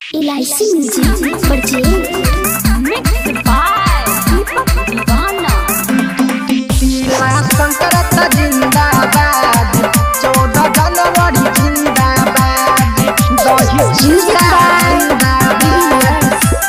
इलायची music purchase mix by Deepak Deewana संकरत जिंदाबाद चौदह जनवरी जिंदाबाद दही म्यूजिक बाय जिंदाबाद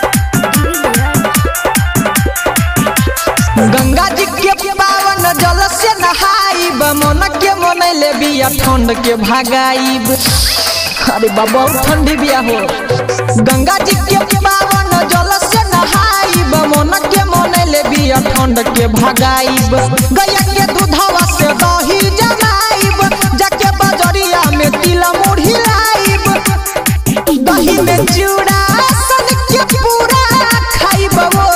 गंगा जी के पावन जल से नहाइब मन के मनैले बिया ठंड के भागाइब अरे बाबा ठंडी बिया हो गंगा जी के पावन जल से नहाइब मन के मनैले बिया ठंड के भागाइब गैया के दूधवा से दही जमाइब जाके बजरिया में तिल मुढ़ी लाइब दही में चूड़ा सन के पूरा खाइब वो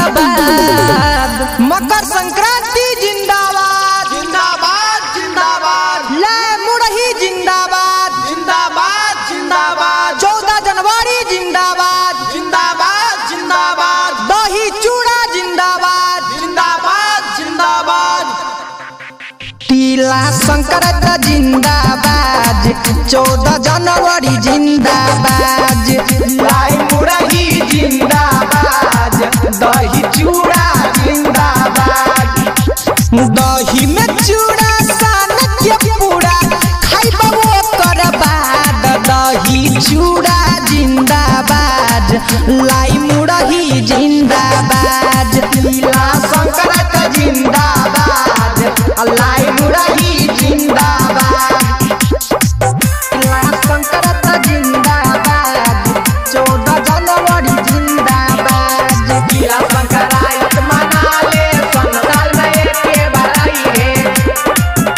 करबाद मकर संक्रांति जिंदाबाद जिंदाबाद जिंदाबाद ले मुरही जिंदाबाद जिंदाबाद जिंदाबाद चौदह जनवरी जिंदाबाद जिंदाबाद जिंदाबाद दही चूड़ा जिंदाबाद जिंदाबाद जिंदाबाद तिला संक्रांत जिंदाबाद चौदह जनवरी जिंदाबाद लाई मुरही जिंदाबाद दही चूड़ा जिंदाबाद दही में चूड़ा सान के पूरा खाइब वो करबाद दही चूड़ा जिंदाबाद लाई मुरही जिंदाबाद ला संक्रांत जिंदाबाद लाई मुरही जिंदाबाद तिला संक्रांत जिंदाबाद चौदह जनवरी जिंदाबाद किला संक्रांत मना ले सन साल में एके बड़ाई है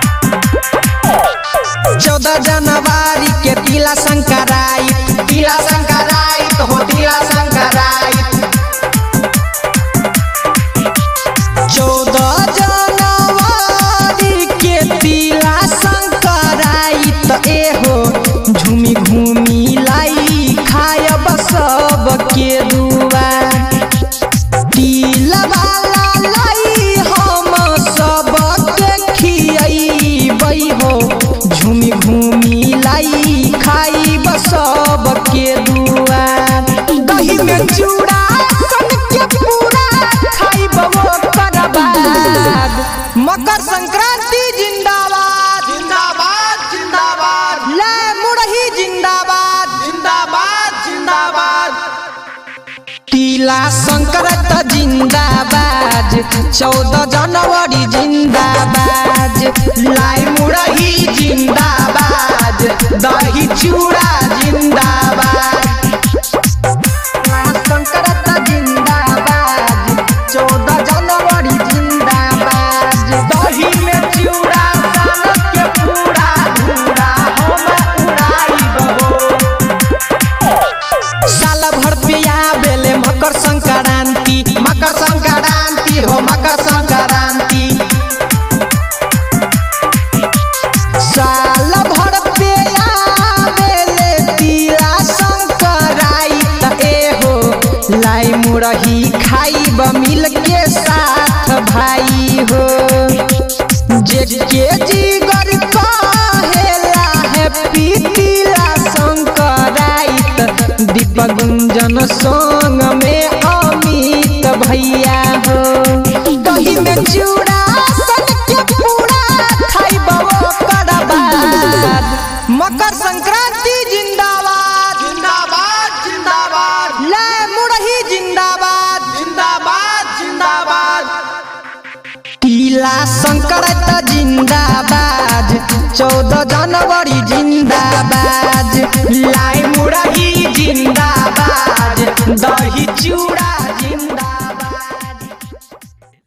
चौदह जनवरी के तिला संक्रांत तिला संक्रांत हो तिला संक्रांत चौदह जनवरी के तिला संक्रांत एहो झूमी घूमी लाई खायब सब के दुआ तिला वाला लाई हम सब के खियबै हो झूमी घूमी लाई खाइब सब के दुआ दही में चूड़ा सन के पूरा खाइब वो करबाद मकर संक्रांति जिंदाबाद जिंदाबाद जिंदाबाद ले मुरही जिंदाबाद जिंदाबाद जिंदाबाद तिला संक्रांत जिंदाबाद चौदह जनवरी जिंदाबाद लाई मुरही जिंदाबाद दही चूड़ा जिंदाबाद संक्रांत जिंदाबाद चौदह जनवरी जिंदाबाद दही में चूड़ा सन के पूरा धूरा हम उड़ाइब हो साल भर पे आवेले मकर संक्रांति मकर संक्रांति हो मकर संक्रांति साल भर पे आवेले तिला संक्रांत एहो लाई मुरही खाइब मिल के साथ भाई हो जेके जिगर कहेला हैप्पी तिला संक्रांत दीपक गुंजन संग में अमित भैया हो दही में चूड़ा सन के पूरा खाइब वो करबाद मकर संक्रांति जिंदाबाद जिंदाबाद जिंदाबाद ले मुरही जिंदाबाद जिंदाबाद जिंदाबाद तिला संक्रांत जिंदाबाद